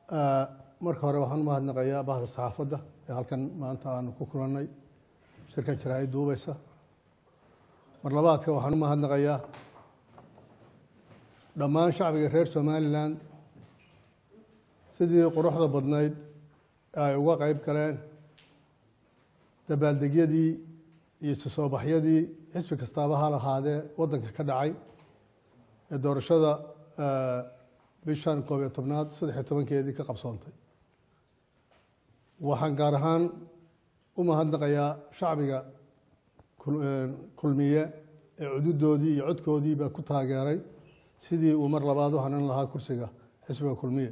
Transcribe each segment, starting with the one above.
marka hore waxaan u mahadnaqayaa bahda saxaafadda ee halkan maanta aanu ku kulannay shirkan jaraa'id duubaysa mar labaadka waxaan u mahadnaqayaa dhammaan shacbiga reer somalilan sidii quruxda badnayd ay uga qayb galeen dabaaldegyadii iyo isu soo baxyadii xisbi kastaaba ha lahaadee waddanka ka dhacay ee doorashada bishan koob iyo tobnaad saddex iyo tobankeedii ka qabsoontay waxaan gaar ahaan u mahadnaqayaa shacbiga kulmiye ee cududoodii iyo codkoodiiba ku taageeray sidii uu mar labaad u hanan lahaa kursiga xisbiga kulmiye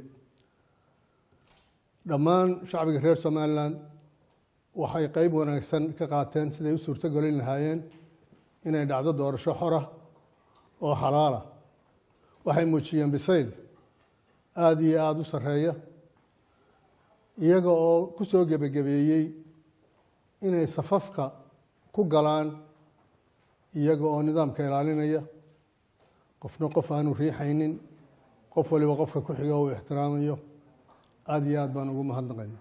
dhammaan shacbiga reer somalilan waxay qeyb wanaagsan ka qaateen siday u suurto gelin lahaayeen inay dhacdo doorasho xora oo xalaala waxay muujiyeen bisayl aada iyo aada u sarreeya iyaga oo ku soo gebagabeeyey inay safafka ku galaan iyaga oo nidaamka ilaalinaya qofna qof aanu riixaynin qof waliba qofka ku xiga uu ixtiraamayo aada iyo aad baan ugu mahadnaqayna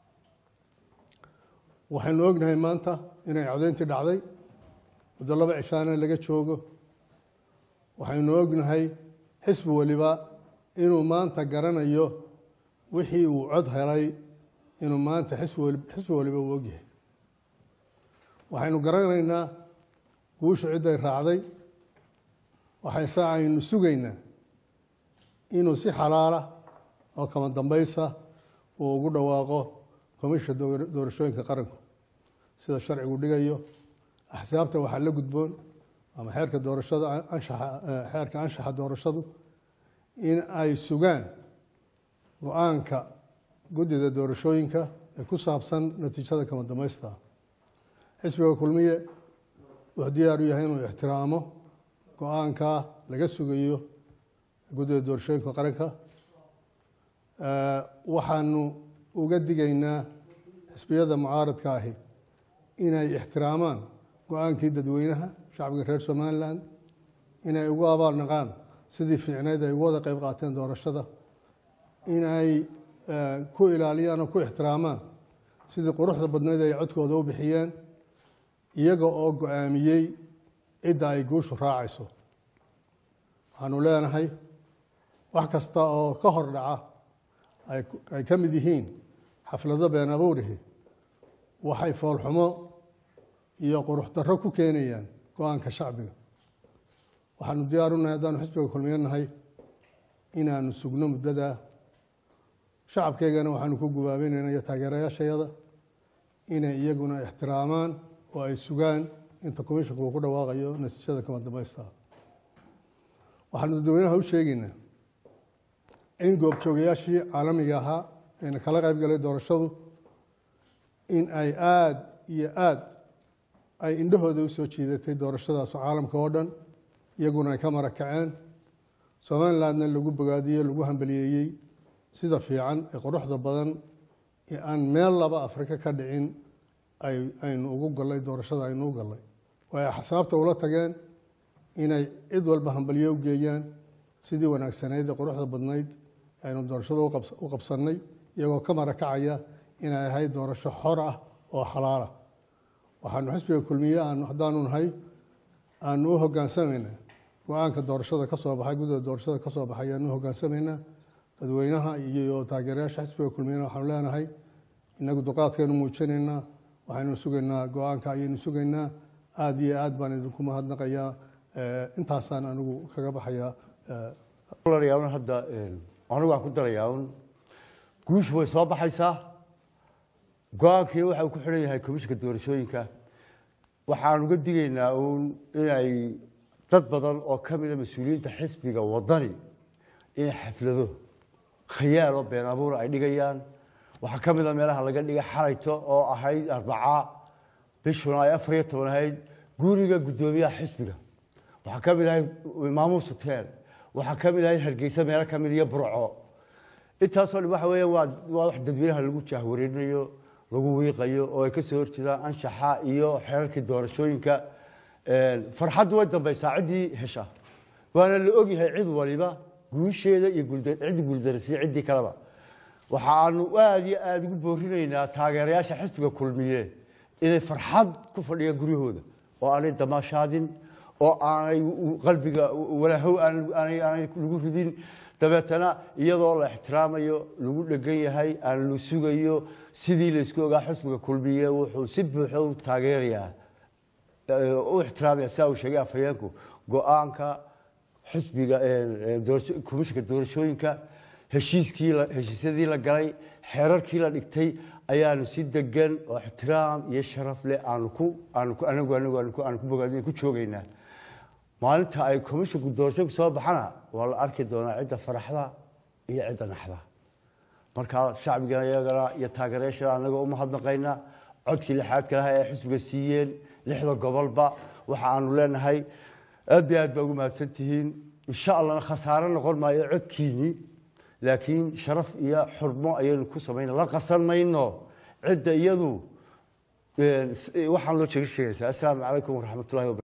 waxaynu ognahay maanta inay codayntii dhacday muddo laba cishaana laga joogo waxaynu ognahay xisbi waliba inuu maanta garanayo wixii uu cod helay inuu maanta xisbi waliba uu ogyahay waxaynu garanaynaa guushu cidday raacday waxayse aynu sugaynaa inuu si xalaala oo kama dambaysa uu ugu dhawaaqo komisha doorashooyinka qaranku sida sharcigu dhigayo axsaabta waxaa la gudboon ama xeerka doorashada anshaxa xeerka anshaxa doorashadu in ay sugaan go-aanka guddida doorashooyinka ee ku saabsan natiijada kama dambaysta xisbiga kulmiye wuxuu diyaar u yahay inuu ixtiraamo go-aankaa laga sugayo guddida doorashooyinka qaranka waxaanu uga digaynaa xisbiyada mucaaradka ahi inay ixtiraamaan go-aankii dadweynaha shacbiga reer somalilan inay ugu abaalnaqaan sidii fiicneyd ay ugu wada qeyb qaateen doorashada inay ku ilaaliyaan oo ku ixtiraamaan sidii quruxda badnayd ay codkooda u bixiyeen iyaga oo go-aamiyey cidda ay guushu raacayso waxaanu leenahay wax kasta oo ka hor dhaca ay ka mid yihiin xaflado been abuurihi waxay foolxumo iyo qurux darro ku keenayaan go-aanka shacbiga waxaanu diyaar unahay haddaanu xisbiga kulmiyo nahay inaanu sugno muddadaa shacabkeygana waxaanu ku gubaabeynayna iyo taageerayaashayada inay iyaguna ixtiraamaan oo ay sugaan inta commishanku uu ku dhawaaqayo natiijada kama dambaysta waxaanu dadweynaha u sheegaynaa in goobjoogayaashii caalamiga ahaa eena kala qayb galay doorashadu in ay aada iyo aada ay indhahooda u soo jiidatay doorashadaas caalamka oo dhan iyaguna ay ka mara kaceen somalilandna lagu bogaadiyey lagu hambaliyeeyey sida fiican ee quruxda badan ee aan meel laba afrika ka dhicin aynu ugu gallay doorashada aynu u gallay way axsaabta ula tageen inay cid walba hambaliyo u geeyaan sidii wanaagsanayd ee quruxda badnayd aynu doorashada u qabsannay iyagoo ka mara kacaya inay ahayd doorasho xor ah oo xalaala waxaanu xisbiga kulmiye haddaanu nahay aanu u hogaansamaynaa go-aanka doorashada ka soo baxay guddida doorashada ka soo baxay ayaanu u hogaansamaynaa dadweynaha iyo taageerayaasha xisbiga kulmiyena waxaanu leenahay inagu duqaadkaynu muujinaynaa waxaynu sugaynaa go-aanka ayaynu sugaynaa aada iyo aad baan idinku mahadnaqayaa intaasaan anigu kaga baxayaa hadda anigu waan ku darayaa un guushu way soo baxaysaa go-aankii waxa uu ku xidhan yahay komishinka doorashooyinka waxaan uga digaynaa uun inay dad badan oo ka mida mas-uuliyiinta xisbiga wadani in xaflado khayaal oo been abuur ay dhigayaan waxaa ka mida meelaha laga dhigay xalayto oo ahayd arbaca bishuna ay afar iyo toban ahayd guriga guddoomiyaha xisbiga waxaa ka mid ahayd maamuus hotel waxaa ka mid ahayd hargeysa meelo ka mid iyo burco intaasoo dhan waxa weeya waa waa wax dadweynaha lagu jahwareerinayo lagu wiiqayo oo ay ka soo horjeedaan anshaxa iyo xeerarkii doorashooyinka farxaddu way dambaysaa ciddii hesha waana la ogyahay cid waliba guusheeda iyo ciddi guuldarasiya ciddii kaleba waxaanu aada iyo aada ugu boorinaynaa taageerayaasha xisbiga kulmiye inay farxad ku fadhiyaan guryahooda oo aanay damaashaadin oo aanay qalbiga walaahow aanay lagu ridin dabeetana iyadoo la ixtiraamayo lagu dhegan yahay aan la sugayo sidii laysku ogaa xisbiga kulmiye wuxuu si buuxo u taageerayaa u ixtiraamaya sidaa uu sheegay afhayeenku go-aanka xisbiga komishinka doorashooyinka heshiiskii heshiisyadii la galay xeerarkii la dhigtay ayaanu si degan oo ixtiraam iyo sharaf leh aanu ku aanu ku anagu anagu aanu ku bogaadin ku joogaynaa maalinta ay komishinku doorashooyinku soo baxana waa la arki doonaa cidda faraxda iyo cidda naxda markaa shacbiga iyagana iyo taageerayaasha anagoo umahadnaqayna codkii lixaadka laha ee xisbiga siiyeen lixda gobolba waxa aanu leenahay aad iyo aad baa ugu mahadsan tihiin insha allahna khasaare noqon maayo codkiinii laakiin sharaf iyo xurmo ayaynu ku samayna la qasan mayno cidda iyadu waxaan loo sheegi sheegaysaa assalaamu calaykum waraxmatullahi